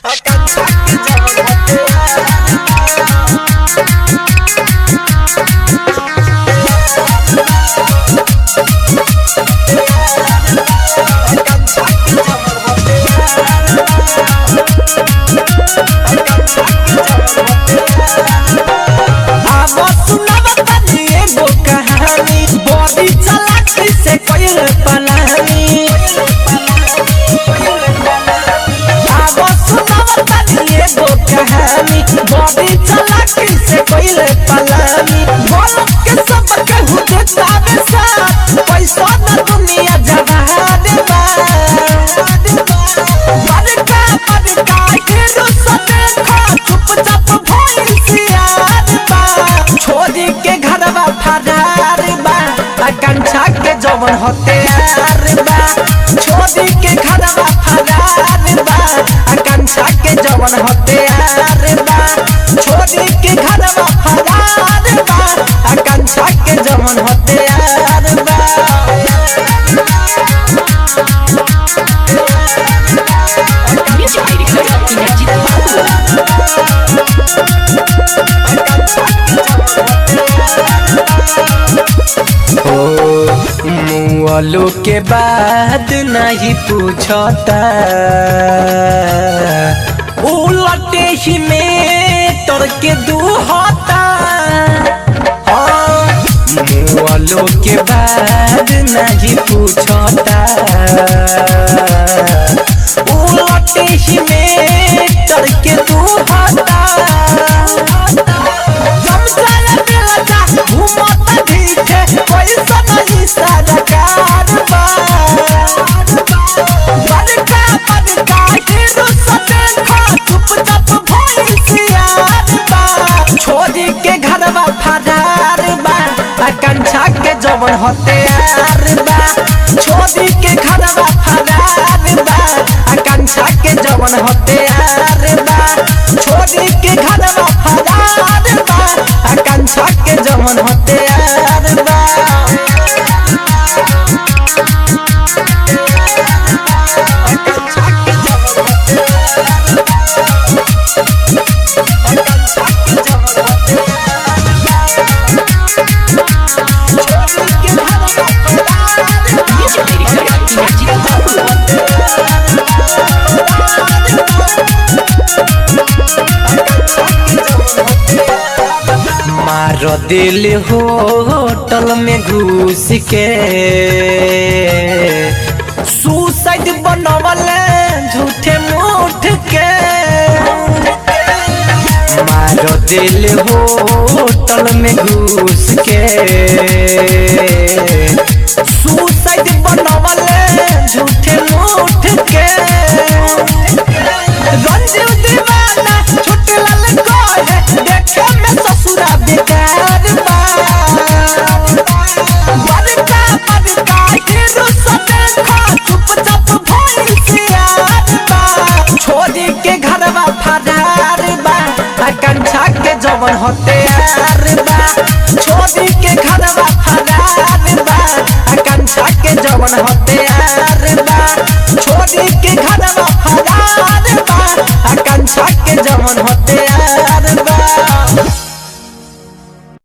जवन हथियार बा छोड़ी के घरवा फरार बा आकांक्षा के जवन हथियार बा छोड़ी के घरवा फरार बा आकांक्षा के जवन हथियार बा Music Director Inarjit Babu. मुआलो के बाद नहीं पूछता उलटे ही में तोड़ के दू होता मुआलो के बाद नहीं पूछता उलटे ही में तोड़ के दू होता समझाया दिला जा घूमता दिखे कोई नहीं सरकार बा बड़का बड़का हीरो सते खा चुपचाप भैंसियार बा छोड़ी के घरवा फरार बा आकांक्षा के जवन हथियार बा छोड़ी के घरवा फरार बा आकांक्षा के जवन हथियार बा छोड़ी के घरवा फरार बा आकांक्षा के जवन हथियार बा Music Director Inarjit Babu. मार दिल होटल में घुस के सुसाइड बनवल झूठे मुठ के मार दिल होटल में घुस के सुसाइड बनवल झूठे मुठ के रंजीव दीवाना छोटे लाल कहे देखे में ससुरा बेकार बा बड़का बड़का हीरो सते खा चुपचाप भैंसियार बा छोड़ी के घरवा फरार बा आकांक्षा के जवन हथियार बा छोड़ी के